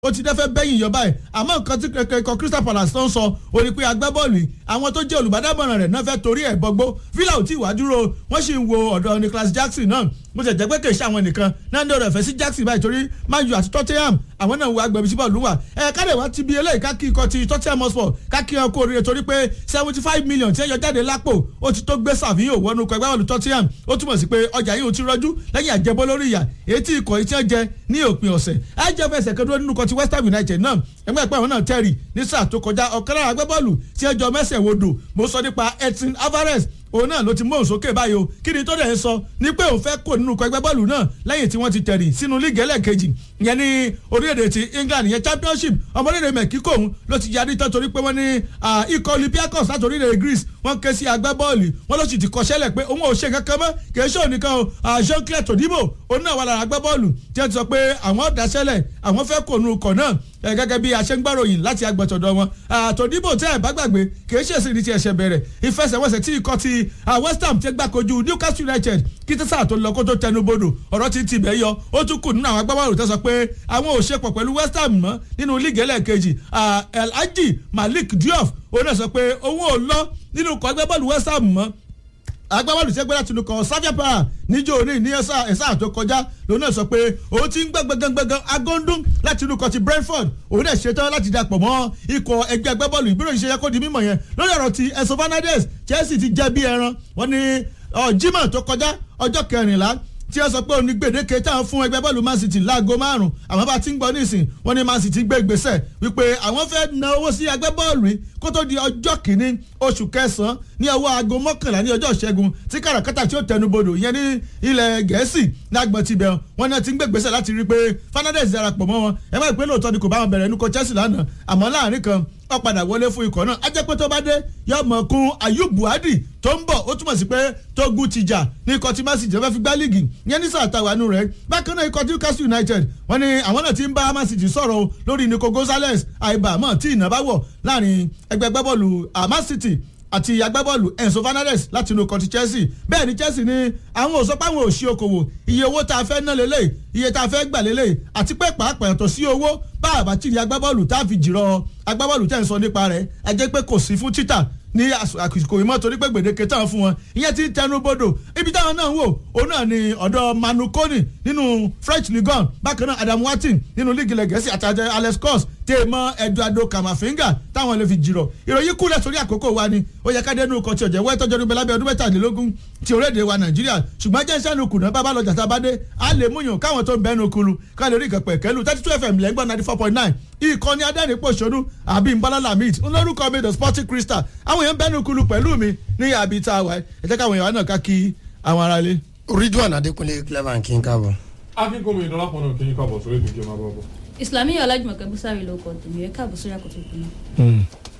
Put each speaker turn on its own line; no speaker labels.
ó ti dẹ́fẹ́ bẹ́yìn yọ báyìí àmọ́ nǹkan tí kẹ̀kẹ́ Crystal Palace tó ń sọ ó ní pé agbábọ́ọ̀lù yìí àwọn tó jẹ́ olùbádámọ̀ràn rẹ̀ náà fẹ́ torí ẹ̀ bọ́gbó Villa ò tí ì wá dúró wọ́n sì ń wo ọ̀dọ̀ Nicholas Jackson náà mo tẹ̀ jẹ́ pé kèsì àwọn nìkan náà ní ọ̀rọ̀ ẹ̀fẹ́ sí Jackson báyìí torí Man U àti Tottenham àwọn náà wo agbẹ̀bí sí bọ́ọ̀lù wà ẹ̀ káde wá ti bí eléyìí káàkiri ikọ̀ ti Tottenham Hotspur káàkiri ọkọ̀ oríire torí pé seventy five million tí ẹ yọ jáde lápò ó ti tó gbé Savio wọnú kọ ẹgbẹ́ bọ́ọ̀lù Tottenham ó túmọ̀ sí pé ọjà yìí ò ti rọ́jú lẹ́yìn àjẹbọ́ lórí ìyà èyí tí ikọ̀ yìí ti ń jẹ ní òpin ọ̀sẹ̀ ẹ jẹ́ fẹsẹ̀ kẹ́dúró nínú kọ ti West Ham United náà ẹgbẹ́ ìpẹ́ àwọn náà tẹ̀rì ní sáà tó kọjá ọ̀kan lára agbábọ́ọ̀lù tí ẹjọ́ mẹ́sẹ̀ wodò mo sọ nípa Edson Alvarez òun náà ló ti mú òun sókè báyìí o kí ni tó dẹ̀ ń sọ ní pé òun fẹ́ kó nínú ikọ̀ ẹgbẹ́ bọ́ọ̀lù náà lẹ́yìn tí wọ́n ti tẹ̀rì sínú líìgì ẹlẹ́ẹ̀kejì ìyẹn ní orílẹ̀-èdè ti England ìyẹn championship ọmọdéèrè mẹ́kíkò òun ló ti yarí tán torí pé wọ́n ní ikọ̀ Olympiacos láti orílẹ̀-èdè Greece wọ́n ké sí agbábọ́ọ̀lù wọ́n ló sì ti kọ́ṣẹ́lẹ̀ pé òun ò ṣe kankan mọ́ kì í ṣe òun nìkan o Jean-Claude Todibo òun náà wà lára agbábọ́ọ̀lù tí wọ́n ti sọ pé àwọn dáṣẹ́lẹ̀ àwọn fẹ́ kó nínú ikọ̀ náà gẹ́gẹ́ bí aṣẹ́ngbàròyìn láti agbọ̀tọ̀dọ̀ wọn Todibo tẹ́ ẹ̀ bá gbàgbé kì í ṣèṣì ní ti ẹ̀ṣẹ̀ bẹ̀rẹ̀ ìfẹsẹ̀wọnsẹ̀ tí ikọ̀ ti West Ham ti gbà kojú Newcastle United kí tẹ́sà tó lọ kó tó tẹnu bodò ọ̀rọ̀ ti ti bẹ̀ yọ ó tún kù nínú àwọn agbábọ́ọ̀lù tó sọ pé àwọn ò ṣepọ̀ pẹ̀lú West Ham mọ́ nínú líìgì ẹlẹ́ẹ̀kejì Alhaji Malik Diouf òun náà sọ pé òun ò lọ nínú ikọ̀ agbábọ́ọ̀lù West Ham mọ́ agbábọ́ọ̀lù sẹ́gbẹ́ láti inú kan Savia Para níjó òní ní ẹ̀sà tó kọjá lòun náà sọ pé òun ti ń gbẹ́ gbẹ́gbẹ́gbẹ́gbẹ́ agóńdún láti inú kan ti Brentford òun náà ṣetán láti dapò mọ́ ikọ̀ ẹgbẹ́ agbábọ́ọ̀lù ìbíròyìn ṣe yẹ kó di mímọ̀ yẹn lórí ọ̀rọ̀ ti Enzo Fernandez Chelsea ti jẹ bí ẹran wọ́n ní Jímọ̀ tó kọjá ọjọ́ kẹrìnlá tí wọ́n sọ pé òní gbèdéke táwọn fún ẹgbẹ́ bọ́ọ̀lù Man City láago márùn-ún àwọn bá ti ń gbọ́ nísìn wọ́n ní Man City gbé ìgbésẹ̀ wípé àwọn fẹ́ na owó sí ẹgbẹ́ bọ́ọ̀lù yìí kó tó di ọjọ́ kìíní oṣù kẹsàn-án ní ọwọ́ aago mọ́kànlá ní ọjọ́ ìṣẹ́gun tí kàràkátà tí ó tẹnubodò ìyẹn ní ilẹ̀ gẹ̀ẹ́sì lágbọ̀n ti bẹ̀ wọ́n náà ti ń gbé ìgbésẹ̀ láti rí i pé Fernandez darapọ̀ mọ́ wọn ẹ má ìpè lóòótọ́ ni kò bá wọn bẹ̀rẹ̀ nukọ Chelsea lánàá àmọ́ láàrin kan ó padà wọlé fún ikọ̀ náà ajẹ́pẹ́ tó bá dé yóò mọ̀ kún Ayub Buhari tó ń bọ̀ ó túmọ̀ sí pé tógun ti jà ní ikọ̀ tí Man City fẹ́ fi gbá líìgì yẹn ní sáà tàwa nù rẹ̀ bákan náà ikọ̀ Newcastle United wọ́n ní àwọn náà ti ń bá Man City sọ̀rọ̀ lórí Nico Gonzalez àìbàmọ̀ tí ìnà bá wọ̀ láàrin ẹgbẹ́ gbẹ́bọ̀lù Man City àti agbábọ́ọ̀lù Enzo Fernandez láti inú kọ́tí Chelsea bẹ́ẹ̀ ni Chelsea ní àwọn ò sọ pé àwọn ò ṣí okòwò iye owó tá a fẹ́ ná lélẹ̀ iye tá a fẹ́ gbà lélẹ̀ àti pé pàápàá yàtọ̀ sí owó bá àbátìrì agbábọ́ọ̀lù tá a fi jìrọ̀ agbábọ́ọ̀lù tẹ̀ ń sọ nípa rẹ̀ ẹ jẹ́ pé kò sí fún títà ní àsìkò ìmọ̀ torí pé gbèdéke táwọn fún wọn ìyẹn ti tẹnu bodò ibi táwọn náà ń wò òun náà ni ọ̀dọ̀ Manu Koni nínú French Ligue 1 bákan náà Adam Watin nínú líìgì ilẹ̀ Gẹ̀ẹ́sì àtàjẹ Alex Scott tèèmọ Eduardo Camavinga táwọn lè fi jìrọ̀ ìròyìn kúlẹ̀ sórí àkókò wa ni ó yẹ ká dénú kan tí ọ̀jẹ̀ wẹ́ tọ́jọ́ níbẹ̀ lábẹ́ ọdún mẹ́tàlélógún ti orílẹ̀-èdè wa Nàìjíríà ṣùgbọ́n jẹ́ sẹ́nu kùnà bábá lọ jàtà bá dé á lè múyàn káwọn tó ń bẹ́nu kulu ká lè rí ìkàn pẹ̀kẹ́lu thirty two fm lẹ́gbọ́n ninety four point nine ìkànnì adẹ́rìnpọ̀ṣọ́nù àbí nbọ́lá lamid ńlórúkọ mi the sporting crystal àwọn èèyàn bẹ́nu kulu pẹ̀lú mi ní àbí tá a wà ẹ jẹ́ káwọn èèyàn náà ká kí àwọn ará ilé.
Ridwan Adékúnlé clever kí n káàbọ̀.
akínkùnmi ìdánlápọ̀ náà kí n káàbọ̀ sórí ìdíje máa bọ̀ bọ̀.
Islamiyah Ọlájùmọ̀kẹ́ Búsárì ló kọ tèmi ẹ̀ káàbọ̀ sórí àkótó ìpínlẹ̀.